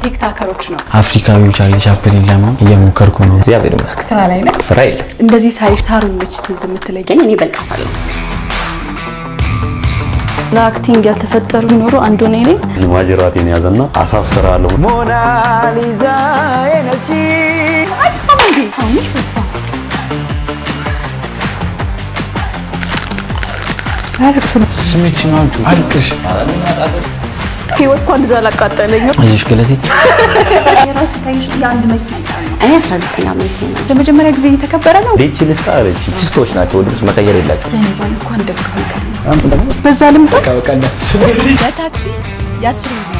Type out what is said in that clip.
ቲክታከሮች ነው። አፍሪካዊ ቻርሊ ቻፕሊን ለመሆን እየሞከርኩ ነው። እግዚአብሔር ይመስገን ስራ ላይ ነህ? ስራ የለም። እንደዚህ ሳይ ሳሩን ነች ትዝ የምትለኝ ግን እኔ በልጣታለሁ። ለአክቲንግ ያልተፈጠሩ ቢኖሩ አንዱ እኔ ነኝ። እዚህ ማጅራቴን ያዘና አሳስራለሁ። ሞናሊዛ ነሲ ስሜት ሲናጁ አልቅሽ ህይወት እንኳን እንደዛ አላቃጠለኝም። አይዞሽ ገለቴ የራሱ ታይሽ የአንድ መኪና ይሳል ነው። እኔ 19 ዓመቴ ነው። ለመጀመሪያ ጊዜ እየተከበረ ነው። ዴቺ ልስጣ አለች። ችስቶች ናቸው፣ ልብስ መቀየር የላቸው። እንኳን ደግ በዛ ልምጣ በታክሲ የአስር